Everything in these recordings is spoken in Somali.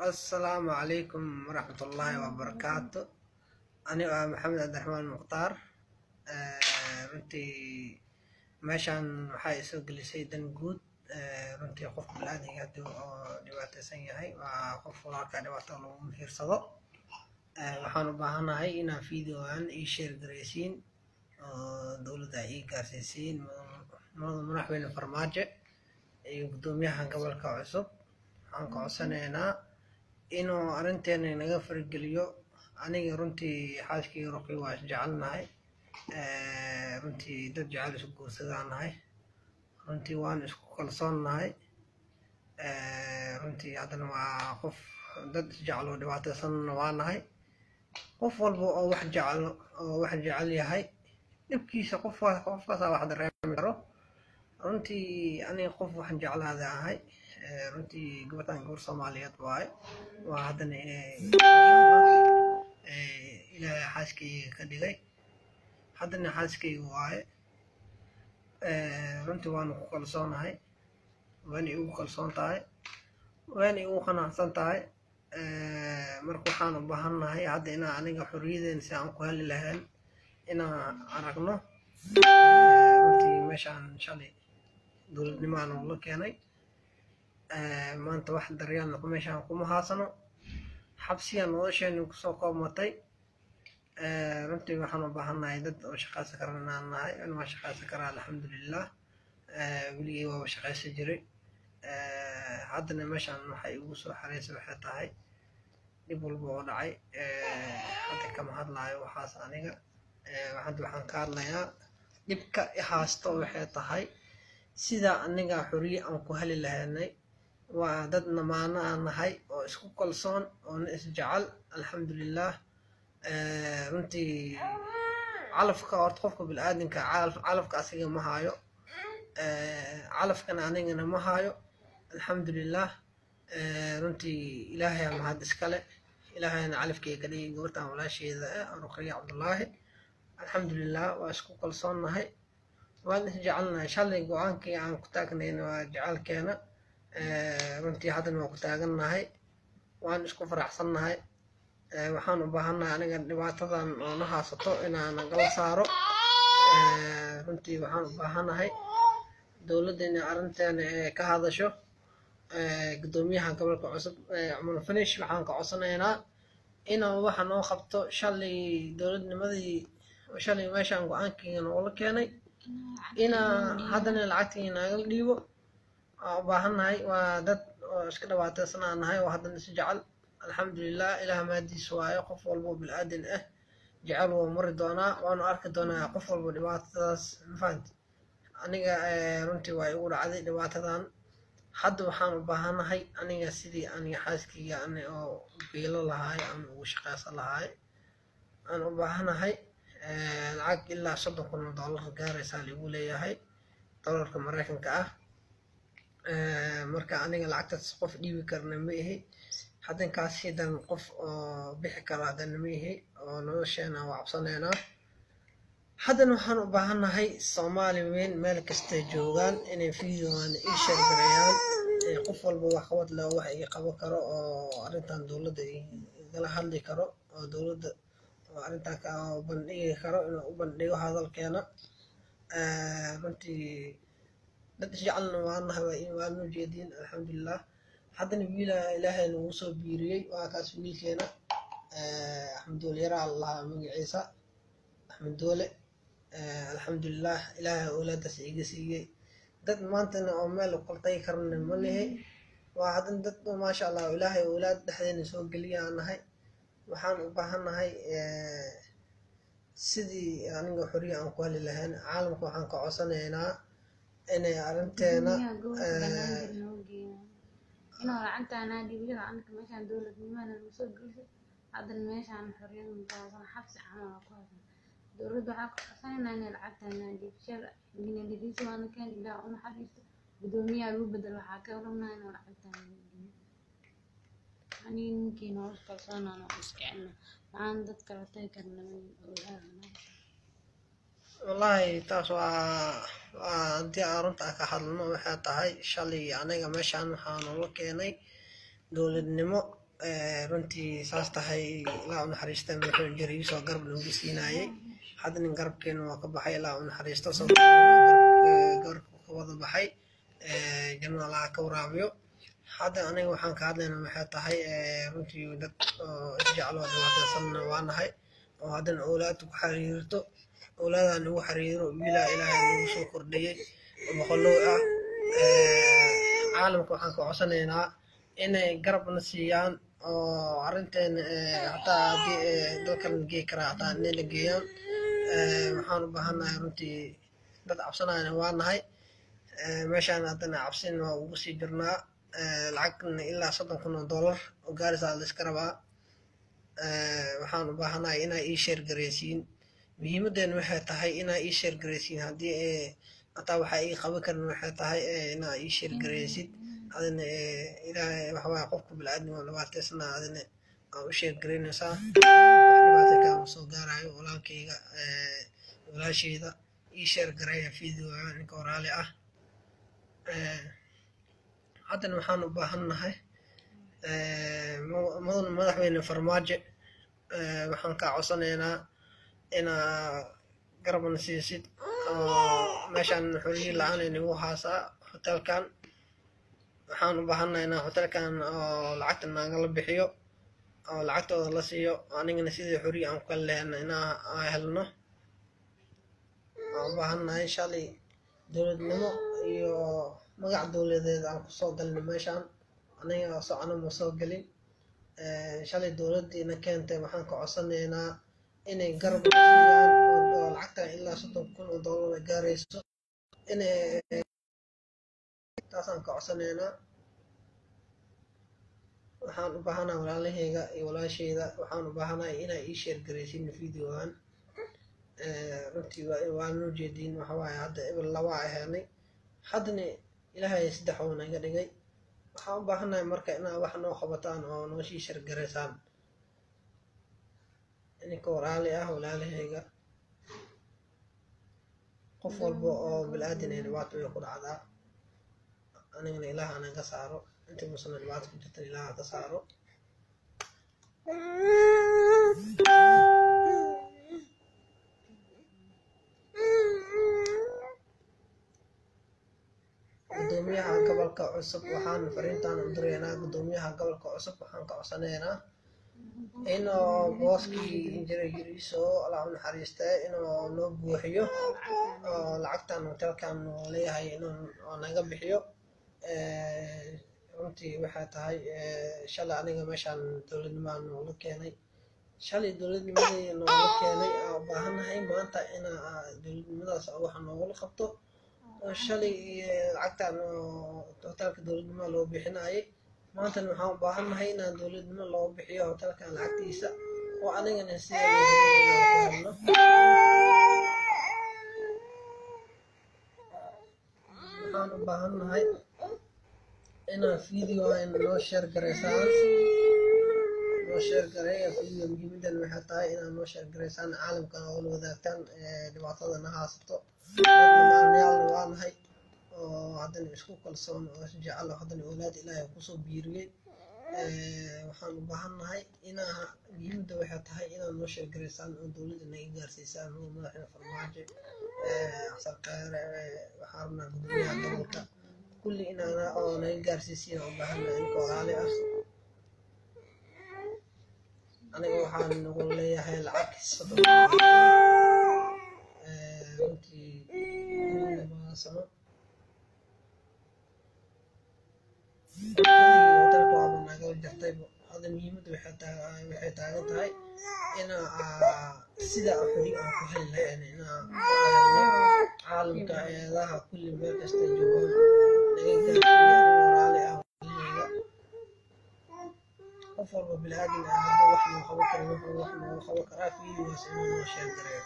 asalaamu calaykum waraxmatullaahi wabarakaatu anigo ah maxamed cabdiraxmaan mukhtaar runtii meeshaan waxaa isoo gelisay dan guud runtii qof balaadiga hadii oo dhibaateysan yahay waa qof walaalka dhibaato lagu muhiirsado waxaan u baahanahay inaa videogan ii sheer garaysiin oo dowladda ii gaarsiisiin madaxweyne farmaajo iyo guddoomiyaha gobolka cusub waxaan ka codsanaynaa inuu arrinteena naga fargeliyo aniga runtii xaaskii ruqi waa isjecelnahay runtii dad jecel isku guursadanahay runtii waan isku kalsoonnahay runtii haddana waa qof dad isjecel oo dhibaateysanna waa nahay qof walba oo wax jecel oo wax jecel yahay dhibkiisa qof qofkaasaa wax dareemi karo runtii aniga qof waxaan jeclaada ahay runtii gabadhan gabar soomaaliyeed waaye waa haddana ilaahay xaaskayga ka dhigay haddana xaaskayga waaye runtii waanu ku kalsoonahay waana igu kalsoon tahay waana igu qanacsan tahay marka waxaan u baahannahay hadda inaa aniga xorriyadeena si aan ku heli lahayn inaan aragno runtii meeshaan shalay dowladnimaan ula keenay maanta wax daryaalna meeshaan kuma haasano xabsiya nolosheena kusoo koobmatay runtii waxaan u baahannahay dad oo shaqaysan karan inaan nahay in waa shaqaysan karaa alxamdulilah weligay waaba shaqaysan jiray haddana meeshaan waxay igu soo xareysay waxay tahay dhib walba oo dhacay hadda kama hadlaayo waxaas aniga hadda waxaan ka hadlayaa dhibka ihaasto waxay tahay sida aniga xoriye aan ku heli lahaynay waa dad namaano aan nahay oo isku kalsoon oona isjecel alxamdulilah runtii calafka horta qofka bilaadanka calafka asiga ma haayo calafkana anigana ma haayo alxamdulilah runtii ilaahay aa mahad iskale ilaahayna calafkeyga ka dhigay gabartan walaasheeda ah ruqriya cabdullaahi alxamdulilah waa isku kalsoonnahay waan isjecelnahay shalay go-aankii aan ku taagnayna waa jecelkeena runtii haddana waa ku taagannahay waan isku faraxsannahay waxaan u baahannahay aniga dhibaatadan oo na haasato inaan nagala saaro runtii waxaan u baahannahay dowladda inay arrinteena ee ka hadasho guddoomiyaha gobolka cusub cumar finish waxaan ka codsanaynaa inuu waxa noo qabto shalay dowladnimadii shalay meeshaan go-aankiina noola keenay inaa haddana lacagtii naagala dhiibo waan u baahannahay waa dad oo iska dhibaateysanaa nahay oo haddana is jecel alxamdulilah ilaah maadiis waayo qof walba oo bilaadan ah jecel wuu mari doonaa waanu arki doonaa qof walba dhibaatadaas mafahanti aniga runtii waa igu dhacday dhibaatadan hadda waxaan u baahanahay aniga sidii aniga xaaskayga ani oo biilo lahaay ama ugu shaqaysan lahaay aan u baahanahay lacag ilaa soddon kun oo dollar gaaraysaa ligu leeyahay dollarka maraykanka ah marka aniga lacagtaas qof dhiibi karna ma ihi haddankaas hidan qof oo bixi karo haddana ma ihi oo nolosheena waa cabsanaynaa haddana waxaan u baahannahay soomaali weyn meel kastay joogaan inay videogan ii sheergareeyaan qof walba wax qabad leh wax ii qaban karo oo arrintan dowladda igala hadli karo oo dowladda oo arrintan ka bandhigi karo inuu u bandhigo hadalkeena runtii dad isjecelna waanahay waanu jeediin alxamdulilah haddana wiila ilaahay nagu soo biiriyey waa kaas wiilkeena axmed doole yaraa lahaa magaciisa axmed doole alxamdulilah ilaahay awlaadaas iga siiyey dad maantana oo meel qaltay karna ma lihi waa haddana dad maasha allah ilaahay awlaad dhexdeena soo geliyaa nahay waxaan u baahannahay sidii aniga xoriya aan ku heli lahayn caalamka waxaan ka codsanaynaa inay arrinteena inuu lacagtaana dhibiyo anka meeshaan dowladnimada lagu soo gelisay haddana meeshaan xorriyad mutaasan xabsi camal ku haysan dowladda waxaa ka codsanayna inay lacagtaana dhiibshada ginadhidiisa waana keen ilaa u naxariisto guddoomiyaha lagu bedel waxaa ka rabnaa inuu lacagtaana dhiibiyo aniga ninkii nolosha kalsoonaan oo iskecelna maxaan dad kala tagi karna ogaadana wallaahi taas waa waa haddii aan runta ka hadlno waxay tahay shalay aniga meeshaan waxaa noola keenay dowladnimo runtii saas tahay ilaa u naxariista madaxweyne jariiso garab nagu siinaayey hadda nin garabkeena waa ka baxay ilaa u naxariisto garabka ka wada baxay janna allaha ka waraabiyo hadda aniga waxaan ka hadlayna waxay tahay runtii dad oo isjeclo dhibaataysanna waa nahay oo haddana owlaadta ku xiriirto owlaadaa nagu xiriiro bilaa ilaahay nagu soo kordhiyey oo boqolow ah caalamka waxaan ka codsanaynaa inay garabna siiyaan oo arrinteena hataa haddii dalkan la geey karaa hataa inay la geeyaan waxaan u baahannahay runtii dad cabsanayana waa nahay meeshaan haddana cabsin waa ugu sii jirnaa lacagna ilaa soddon kun oo dollar oo gaarisaa la iska rabaa waxaan u baahanahay inaa ii sheer gareysiin muhiimadeena waxay tahay inaa ii sheer gareysiin haddii hataa waxaa ii qaban karin waxay tahay inaa ii sheer gareysid adina ilaahay waxawaaye qofka bilaadan waa dhibaataysana adina aa u sheer gareynaysaa wax dhibaata kaama soo gaarayo walaalkayga walaashayda ii sheer gareeya videoga ninka waraali ah haddana waxaan u baahannahay mudan madaxweyne farmaajo waxaan kaa codsanaynaa inaa garabna siisid oo meeshaan xoriyii la-aan inagu haasaa hotelkan waxaan u baahannahay inaa hotelkan oo lacagta naagala bixiyo oo lacagtooda la siiyo anigana sidii xoriya aan ku kala lehna inaa helno waan u baahannahay shalay dowladnimo iyo magac dowladeed aan kusoo galnay meeshaan aniga socona ma soo gelin shalay dowladdiina keentay waxaan ka codsanaynaa inay garab siiyaan oo lacagta ilaa soddon kun oo dollar gaarayso inay taasaan ka codsanaynaa waxaan u baahanahay walaalahayga iyo walaashayda waxaan u baahanahay inaa ii sheer garaysiin videogan runtii waa noo jeediin waxawaaye hadda eber labaa ahaanay haddana ilaahay saddex oo naga dhigay waxaan u baahannahay marka inaa wax noo qabataan oo noo sii shargaraysaan ininka walaali ah walaalahayga qof walba oo bilaadan ay dhibaato way ku dhacdaa anigana ilaah anaga saaro intii musana dhibaato ku jirtan ilaah ka saaro gudoomiyaha gobolka cusub waxaan fariintaan u diraynaa gudoomiyaha gobolka cusub waxaan ka codsanaynaa inuu booskii injira yiriiso allah u naxariistee inuu noo buuxiyo oo lacagtan hotelkan uu leeyahay inuu naga bixiyo runtii waxay tahay shalay aniga meeshaan dowladnimaa noola keenay shalay dowladnimadii noola keenay aan u baahannahay maanta inaa dowladnimadaas wax noogula qabto shalay lacagtan hotelka dowladnimo loo bixinayay maantana waxaan u baahannahay inaan dowladnimo loo bixiyo hotelkan lacagtiisa oo anigana sida helno waxaan u baahannahay inaan video noo sheer garaysaan noo sheer gareeya video muhiimadan waxay tahay inaad noo sheer garaysaan caalamkan oo la wadaagtaan dhibaatadana haasato dadnamaanayaalna waa nahay oo haddana isku kalsoon oo isjecel haddana awlaad ilaahay kusoo biiriyey waxaan u baahannahay inaa muhiimadda waxay tahay inaad noo sheer garaysaan oo dowladda naga gaarsiisaan oo madaxda farmaajo asarkaare waxaa rabnaa gudoomiyaha gobolka kulli inaana oo naga gaarsiisiin u baahannahay ninka walaali ah aniga waxaan nagu leeyahay lacag soddon runtii labada sano hotelka waaba nagala jartay hadda muhiimadda waxay taagan tahay inaa sida xori aan ku heli lahayn inaa caalamka eedaha kulli meel kasta joogaan naga gaarsiiya walaali ah walahayga qof walba bilaadan ah hadduu wax noo qaban karin wuxuu wax noogu qaban karaa fiidigaas inuu noo sheer gareeyo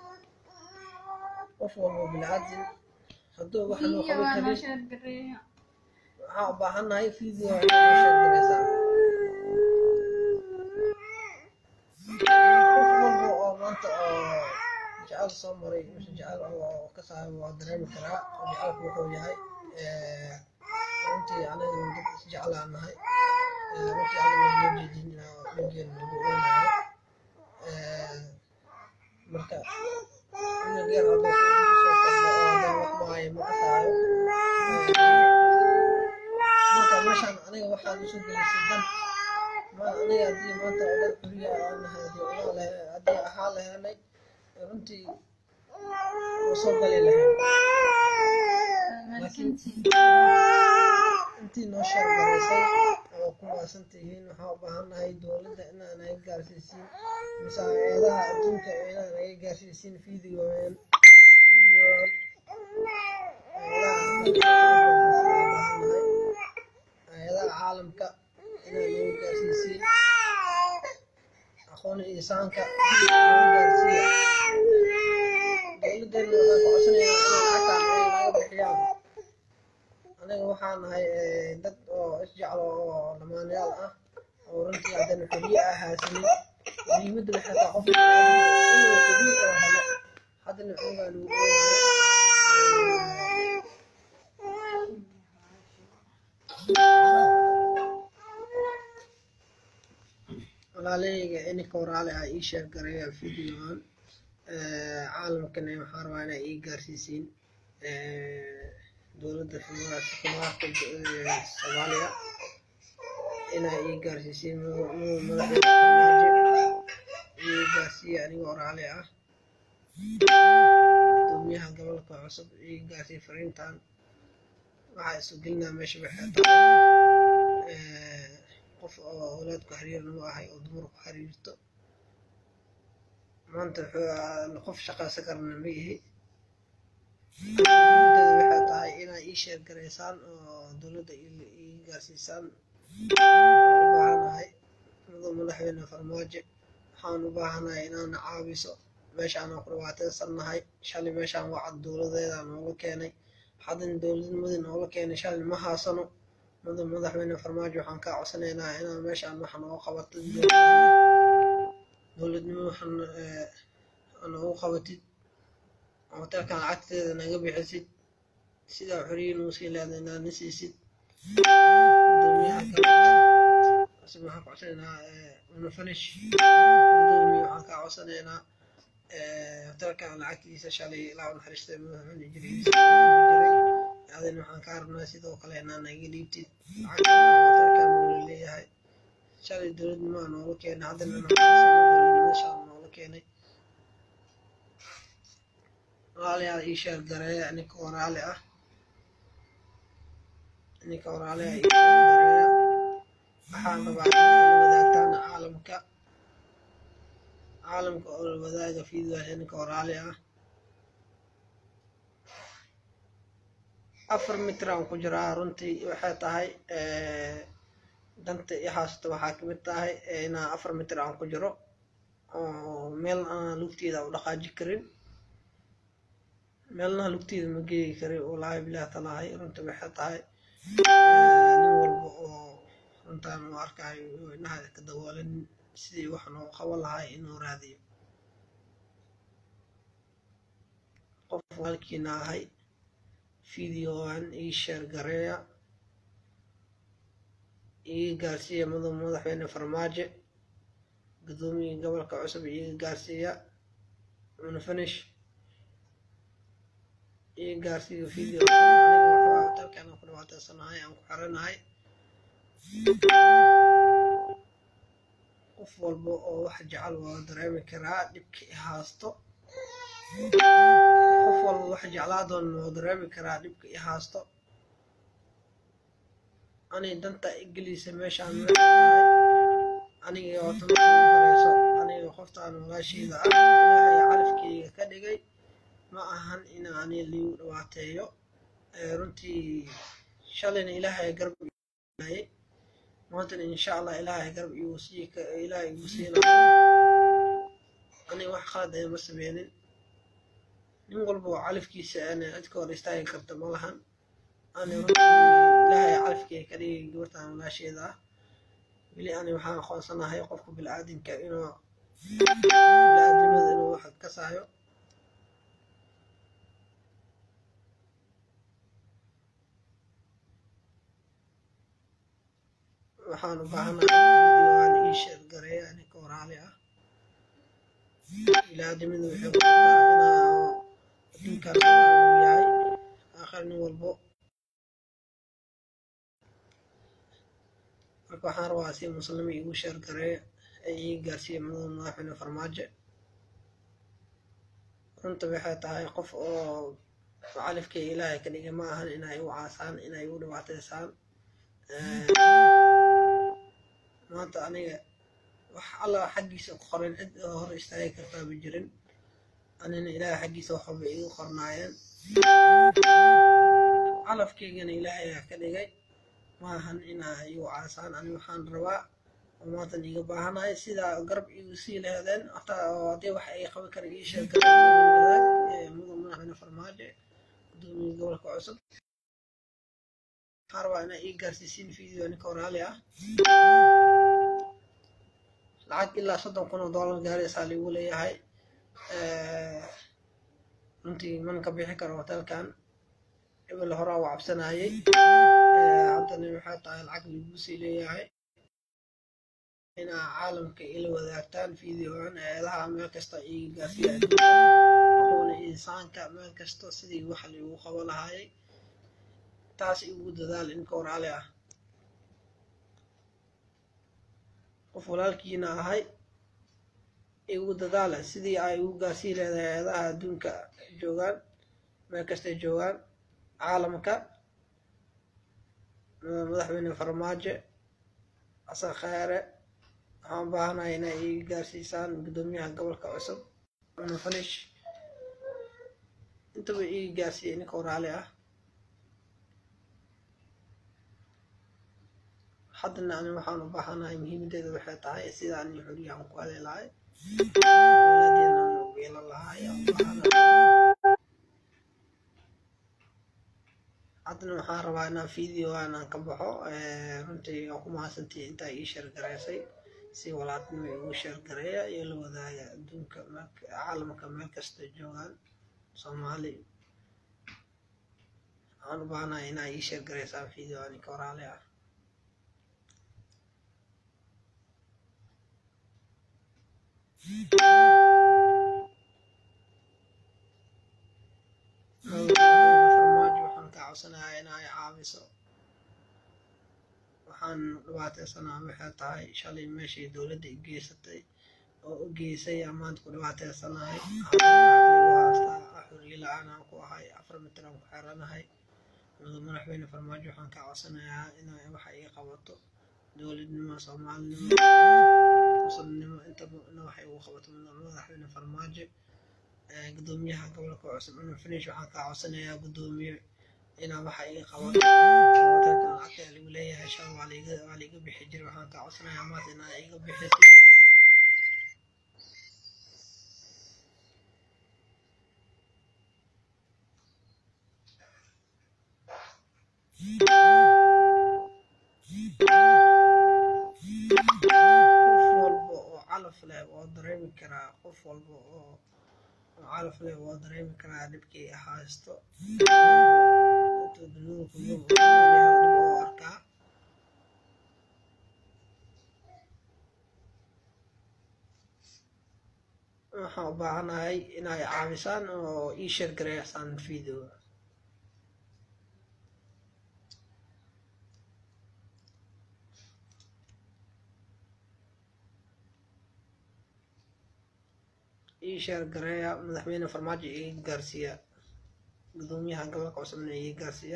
qof walba bilaadan hadduu wax noo qaban karin waxaan u baahannahay video inaa noo sheer gareysaa qof walba oo maanta oo jecel soo maray mise jecel oo ka saaray waa dareemi karaa oo jecelku wuxuu yahay runtii aniga dad isjeclaan nahay runtii hadda loo jeedin inaa dhigeen lagu oonayo marka cunug yar hadduu soo kordho oo haddana wax maayo ma kasaayo marka meeshaan aniga waxaan usoo gelisay dan ma aniga haddii maanta oo dad xuriya aan nahay haddii unaa lahe haddii ahaa lahenay runtii waa soo gali lahayn intii noo sheegaraysay oo ku waasan tihiin waxaa u baahan nahay dowladda inaa naga gaarsiisiin mise hay-adaha adduunka inaa naga gaarsiisiin fiidiyooyan fiidiyoon hay-adaha caalamka inaa naga gaarsiisiin aqoon insaanka naga gaarsiiya dowladdeena waxaan ku codsanaynaa inay lacagtaan ay naga bixiyaan aniga waxaan nahay dad oo isjeclo oo lamaanayaal ah oo runtii haddana xorriye ah haasanin muhiimadda waxay tahay qofka inuu xorriye oo helo haddana xoogaa lagu walaalahayga ininka waraale ah ii sheeg garaya videoan caalamkana waxaan rabaa inaa ii gaarsiisiin dowladda xukuumaadka soomaaliya inaa ii gaarsiisiin madaxweyne farmaajo ii gaarsiiya aniga waraale ah gudoomiyaha gobolka cusub ii gaarsiiya fariintan waxaa isu gelinaa meesha waxay tahay qof oo awlaad ku xiriir nagu ahay oo dumar ku xiriirto maanta qof shaqaysan karana ma ihi muhiimadeeda waxay tahay inaa ii sheer garaysaan oo dowladda ii gaarsiisaan waxaan u baahanahay muddo madaxweyne farmaajo waxaan u baahanahay inaana caawiso meeshaan ku dhibaataysan nahay shalay meeshaan wacad dowladeeda noola keenay haddana dowladnimadii noola keenay shalay ma haasano muddo madaxweyne farmaajo waxaan kaa codsanaynaa inaa meeshaan wax nooga qabato dowladnimo waxaan noogu qabatid hotelkan lacagteeda naga bixisid sidaa xoriyin uu sii leeday inaa na siisid gudoomiyaha gobolka cusub waxaan ka codsanaynaa unafanish gudoomiye waxaan kaa codsanaynaa hotelkan lacagtiisa shalay ilaa u naxariistay madaxweyne jiray adina waxaan kaa rabnaa sidoo kale inaa naga dhiibtid lacagtan hotelkan noola leeyahay shalay dowladnimaa noola keenay haddana dowladnimada shalay noola keenay walaalayaal ii sheer gareeya ninka waraale ah ninka waraale ah ii sheer gareeya waxaan rabaa inay wadaagtaan caalamka caalamka oo la wadaaga fiidwaasha ninka waraale ah afar mitir aan ku jiraa runtii waxay tahay danta i haasto waxaa kamid tahay inaa afar mitir aan ku jiro oo meel aan lugteeda u dhaqaaji karin meelna lugteeda ma geegi karin wallaahi bilaah talaahay runtii waxay tahay nin walba oo runtaan u arkayo inaha ka daboolan sidii wax noo qaban lahay inuu raadiyo qof walkiina ahay videoan ii sheer gareeya iga gaarsiiya mudug madaxweyne farmaajo gudoomiya gobolka cusub iga gaarsiiya unafanish iga gaarsiiya video aniga waxaa hotelkan ku dhibaataysanahay aan ku xiranahay qof walba oo wax jecel waa dareemi karaa dhibka i haasto qof walba wax jeclaadoon waa dareemi karaa dhibka i haasto ani danta igeliisa meeshaan tahay aniga wata markii horeyso aniga qoftaan walaasheeda ah ilaahay calafkeyga ka dhigay ma ahan in ani liigu dhibaateeyo runtii shalayna ilaahay garab ilayay maantana insha allah ilaahay garab igu sii ilaahay igu siinayo aniga wax qalad ee ma sameynin nin walba oo calafkiisa ana cidka hor istaagi karta ma lahan ani runtii ilaahay calafkeyga ka dhigay gabartan walaasheeda ah weli ani waxaan aqoonsanahay qofka bilaadanka inuu bilaadanimada inuu wax ka saayo waxaan u baahanahay videogaan ii sheer gareeya ninka waraali ah ilaadimadu waxay ku jirtaa inaa adduunkaas uu yahay aakhir nin walbo marka waxaan rabaa si muslimi igu sheer gareeya ee ii gaarsiiya madaxa madaxweyne farmaajo runta waxay tahay qof oo califkay ilaahay ka dhigay ma ahan inay u caasaan inay u dhibaateysaan maanta aniga wax alla xaggiisa ku qoran cid oo hor istaagi kartaa ma jirin anina ilaahay xaggiisa wax walba igu qornaayeen calafkaygana ilaahay aa ka dhigay ma ahan inaa igu caasaan ani waxaan rabaa oo maantan iga baahanahay sidaa garab igu sii laheedeen hataa oo haddii wax ay qaban kara ii sheeg kara wadaag mudan madaxweyne farmaajo gudoomiye gobolka cusub waxaan rabaa inaa ii gaarsiisiin video ninka waraali ah lacag ilaa soddon kun oo dollar gaaraysaa ligu leeyahay runtii man ka bixi karo hotelkan ebel horaa u cabsanayay haddana waxay tahay lacag ligu sii leeyahay inaa caalamka ila wadaagtaan videogan eedaha meel kasta ii gaarsiiya aqoona insaanka meel kasta sidii wax ligu qabo lahaayay taas igu dadaal inka waraali ah qof walaalkiina ahay igu dadaala sidii ay ugu gaarsii leedahay eedaha adduunka joogaan meel kastay joogaan caalamka madaxweyne farmaajo xasan khayre waxaan baahanahay inay ii gaarsiisaan guddoomiyaha gobolka cusub cumar fanish intaba ii gaarsiiyay ninka waraali ah haddana ani waxaan u baahanahay muhiimadeeda waxay tahay sida ani xuriya aan ku heli lahay awlaadeena aan u yeelan lahay aan u baahanahay haddana waxaan rabaa inaan videogan aan ka baxo runtii aan ku mahadsantihi intaa ii sheergaraysay si walaalnimo igu sheergareeya iyo la wadaaga adduunka caalamka meel kasta joogaan soomaali waxaan u baahanahay inaa ii sheergaraysaan videogan ka waraali ah farmaajo waxaan ka codsanayaa inay caawiso waxaan dhibaateysanaa waxay tahay shalay meeshii dowladda i geysatay oo u geysay amaanta ku dhibaateysanahay haastaa xuriye la-aan aan ku ahay afar mitir aan ku xeranahay madaxweyne farmaajo waxaan ka codsanayaa inay waxa ii qabato dowladnimo soomaalinimo muslimnimo intaba ina waxay ugu qabato madaxweyne farmaajo gudoomiyaha gobolka cusub cumar finish waxaan kaa codsanayaa gudoomiye inaa waxa ii qabato hotelkan lacagta lagu leeyahay shan waa liiga waa liiga bixi jiray waxaan kaa codsanayaa maanta inaa iga bixisid calaf leh waa dareemi karaa qof walba oo calaf leh waa dareemi karaa dhibkii haysto oo arkaa waxaan u baahanahay inay caawisaan oo ii sheer gareysaan video ii sheer gareeya madaxweyne farmaajo ii gaarsiiya gudoomiyaha gobolka cusubna ii gaarsiiya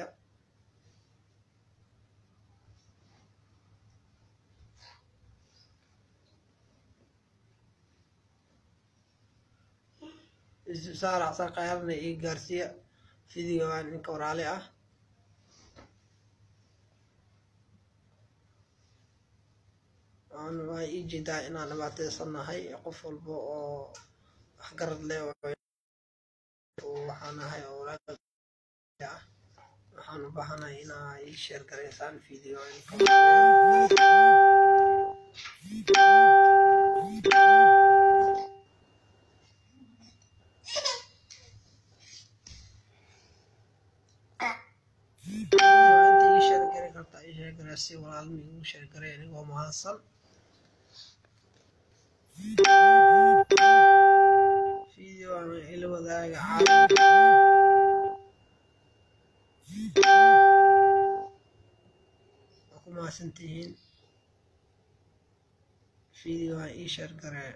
saarac sarqayaarna ii gaarsiiya videogan ninka waraali ah waa ii jeedaa inaan dhibaateysannahay qof walba oo waxgarad leh waxaan ahay awlaad ah waxaan u baahanahay inaa ii sheer gareysaan video inta ii sheer gari kartaa ii sheer gareysa si walaalna igu sheergaray anigoo mahadsan fideoan ila wadaaga caalamka waa ku mahadsantihiin fideoan ii sheergaree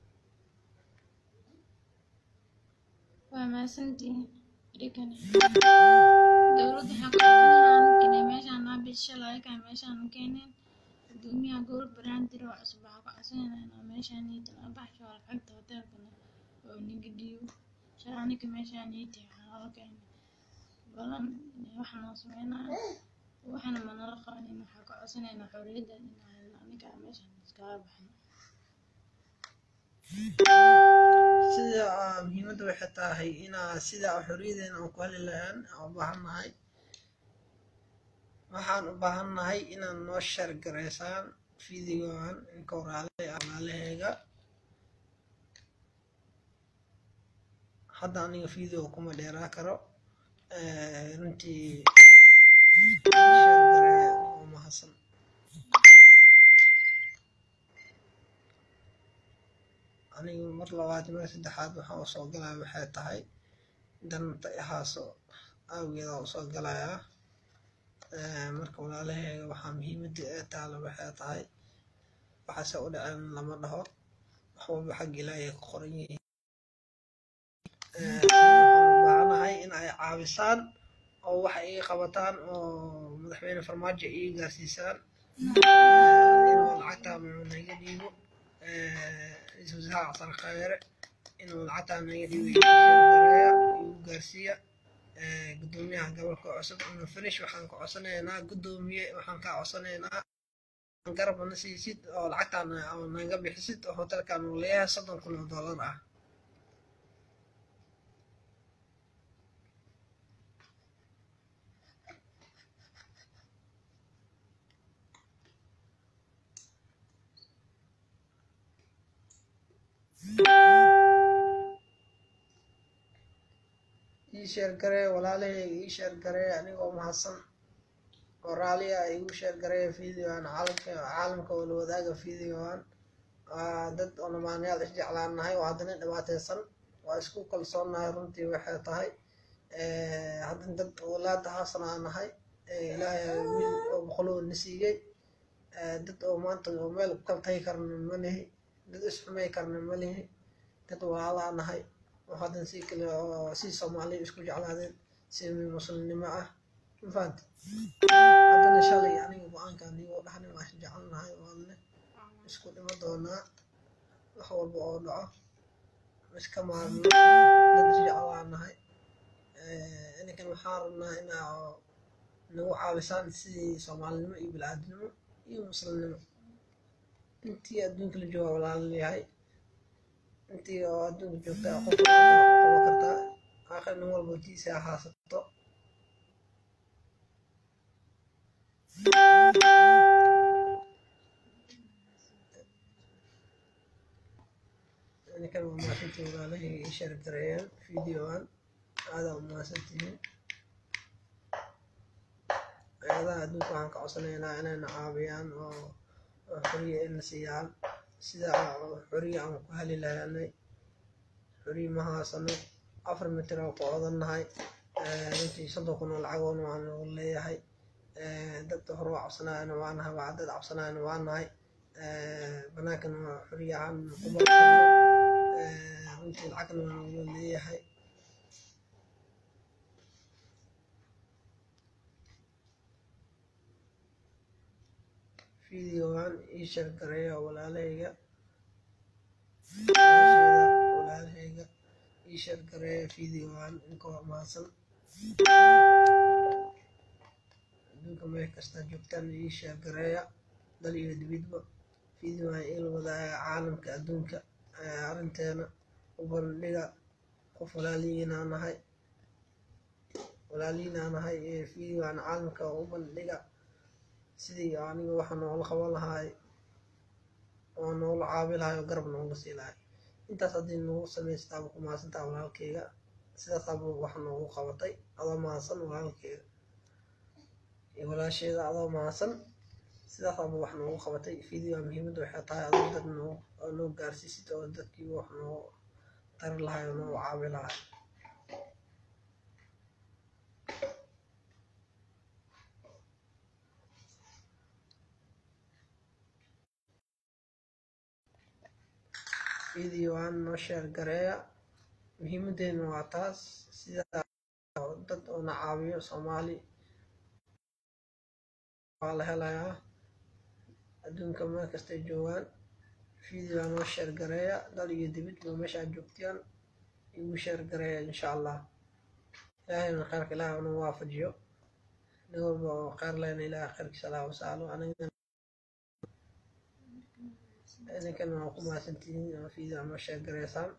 waa mahadsantihiin adigana dowladda waxaa ku codsanaya meeshaan naa bishalay kaa meeshaan u keeneen gudoomiyaha gobol baraandir oo cusub waxaa ku codsanayna inaa meeshaan niitan abaxsho lacagta hoteelkana oo niga dhiibo sharanika meeshaan niiti waxaa loo keenay balan waxaa noo sameynaya waxana manala qabanin waxaa ka codsanayna xorriyadda inaa aniga meeshaan iskaga baxno sida aa muhiimadda waxay tahay inaa sida xorriyadeena aan ku heli lahaan aan u baahannahay waxaan u baahannahay inaad noo sheergaraysaan fideogan inka waraale walaalaheega hadda aniga video kuma dheeraa karo runtii sheergaree oo mahadsan aniga mar labaad mar saddexaad waxaan usoo galaya waxay tahay danta ihaaso awgeeda usoo galayaa marka walaalaheega waxaa muhiimadda ee taalo waxay tahay waxaase u dhaceen lama dhaho wax walba xag ilaahay ku qoran yihiin waxaan u baahanahay in ay caabisaan oo wax ii qabataan oo madaxweyne farmaajo ii gaarsiisaan inuu lacagtaa naga dhiibo ra-iisul wasaare xasan khayre inuu lacagtaa naga dhiibo sheergareeya igu gaarsiiya gudoomiyaha gobolka cusub cumar finish waxaan ka codsanaynaa gudoomiye waxaan kaa codsanaynaa garab na siisid oo lacagtaan naga bixisid oo hotelkan uu leeyahay soddon kun oo dollar ah ii sheergaree walaalahayga ii sheergaree anigoo mahadsan oo raaliya igu sheergaree videoan caalamka caalamka oo la wadaaga videoan waa dad oo namaanayaal isjeclaanahay oo haddana dhibaateysan waa isku kalsoonnahay runtii waxay tahay haddana dad walaada haasana aan nahay ilaahay wiil oo boqoloo na siiyey dad oo maanta oo meel ku kala tagi karna ma lihi dad isxumay karna ma lihi dad walaalaa nahay oo haddana si kale oo si soomaaliya isku jeclaadeen si muslimnimo ah mafahanta haddana shalay aniga go-aankan igoo dhaxnin waa isjecelnahay waanne isku dhimo doonaa wax walba oo dhaco iska maarno dad isjeclaanahay ininkan waxaan rabnaa inaa nagu caabisaan sidii soomaalinimo iyo bilcaadnimo iyo muslimnimo intii adduunka la jooga walaalayahay intii oo adduunka joogta qof qaba kartaa aakhir nin walba tiisa ahaasato ninkan waa mahadsantihiin walaalahayga ii sheergareeyaan videoan aadaa u mahadsantihiin hay-adaha adduunka waxaan ka codsanaynaa inayna caawiyaan oo xoriya ina siiyaan sida xoriya aan ku heli lahaanay xoriya ma haasano afar mitir oo ku odannahay runtii soddon kun oo lacagoona waan nagu leeyahay dad hore waa cabsanaayana waa nahay waa dad cabsanaayana waa nahay banaankana waa xoriya ahaan kuma karno runtii lacagna waa nagu leeyahay videogan ii sheergareeya walaalahayga walaalahayga ii sheergareeya videogan inkoo mahadsan adduunka meel kasta joogtaan ii sheergareeya dal iyo dibidba videogan ila wadaaga caalamka adduunka arrinteena u bandhiga qof walaalihiinaa nahay walaalihiinaa nahay videogan caalamka u bandhiga sidii aniga waxa noola qaban lahaay oo noola caabi lahaay oo garab noola sii lahay intaas haddii nagu samaystaaba ku mahadsantaa walaalkeyga sidaasaaba wax noogu qabatay adoo mahadsan walaalkeyga iyo walaasheeda adoo mahadsan sidaas aba wax noogu qabatay video muhiimadda waxay tahay adoo dad noo oo noo gaarsiisid oo dadkii wax noo tari lahay oo noo caawi lahay videoan noo sheer gareeya muhiimadeena waa taas sida dad oo na caawiyo soomaali waa la helayaa adduunka meel kastay joogaan videoa noo sheer gareeya dal iyo dibid ba meesha aad joogtiyaan igu sheer gareeya insha allah ilaahayna khayrka ilaah unu waafajiyo nin walba oo khayr lehna ilaah khayrkiisa allah wasaalo aniga idinkana waa ku mahadsantihiin oo video noo sheer gareysaan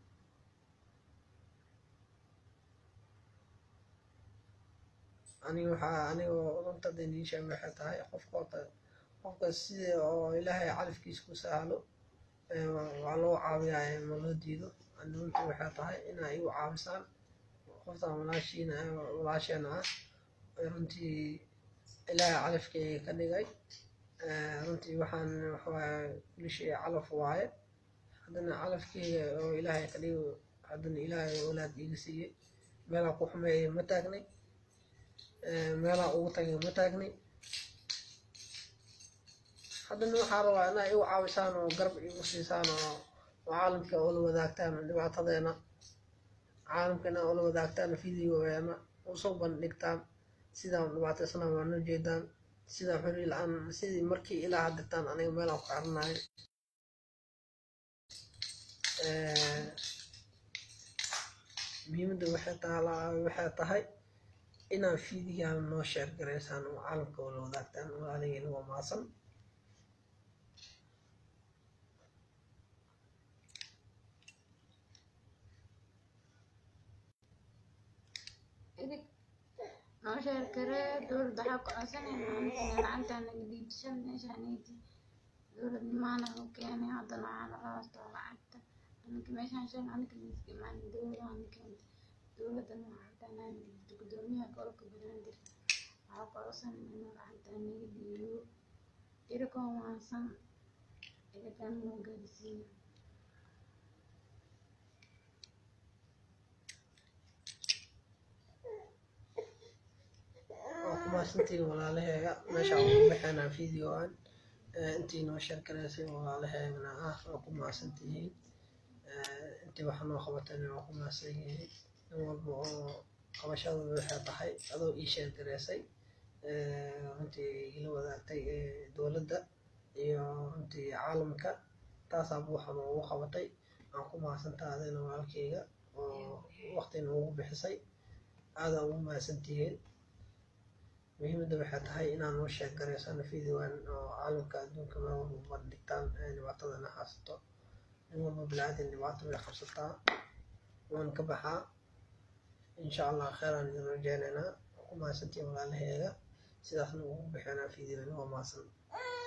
aniga waxaa aniga runta idiin sheeg waxay tahay qofka horta qofka sida oo ilaahay califkiisa ku sahlo waa loo caawiyaa ma loo diido ani runta waxay tahay inaa igu caawisaan qoftan walaashiina walaasheena ah runtii ilaahay califkeyga ka dhigay runtii waxaan waxawaaye kulli shay calaf waaye haddana calafkeyga oo ilaahay ka dhigo haddana ilaahay walaad iga siiyey meelaa ku xumeeya ma taagnay meelaa ugu tagay ma taagnay haddana waxaa rabaa inaa igu caawisaan oo garab igu siisaan oo caalamka ula wadaagtaan dhibaatadeena caalamka inaa ula wadaagtaan videogeena usoo bandhigtaan sidaan dhibaataysana waa noo jeedaan sida xuri la-aan sidii markii ilaa hadirtaan aniga meelaan ku xiranayo muhiimadda waxay taalaa waxay tahay inaan fiidigaan noo sheer garaysaan oo caalamka wala wadaagtaan walaalihiina waa maasan idig noo sheer karee dowladda waxaa ku codsanayna anigana lacagta naga dhiibshan meeshaanayti dowladnimaana u keenay haddana waxaa naga hoostaa lacagta anaka meeshaan shan anaka miiska imaanay dowladaana keentay dowladana waxaa xitaa naan dhiibto gudoomiyaha gobolka banaadir waxaa ku codsanayna inuu lacagta naga dhiibiyo irikoo waansan irikan noo gaarsiiyo waa ku mahadsantihiin walaalaheega meesha ugu baxeenaa videoan intii noo sheer garaysay walaalaheegana ah waa ku mahadsantihiin intii waxa noo qabatayna waa ku mahadsan yihiin nin walba oo qabashadooda waxay tahay adoo ii sheer garaysay runtii igala wadaagtay dowladda iyo runtii caalamka taasaaba waxa noogu qabatay aan ku mahadsantaha adina walaalkeyga oo waqti noogu bixisay aadaa ugu mahadsantihiin muhiimadda waxay tahay inaan noo sheeg garaysano videoan oo caalamka adduunka meel walba bandhigtaan dhibaatadana haysato nin walba bilaadan dhibaato way qabsataa waan ka baxaa insha allah kheeraan idin rajeynaynaa ku mahadsantiin walaalaheega sidaasna ugu bixinaa videoan waa mahadsan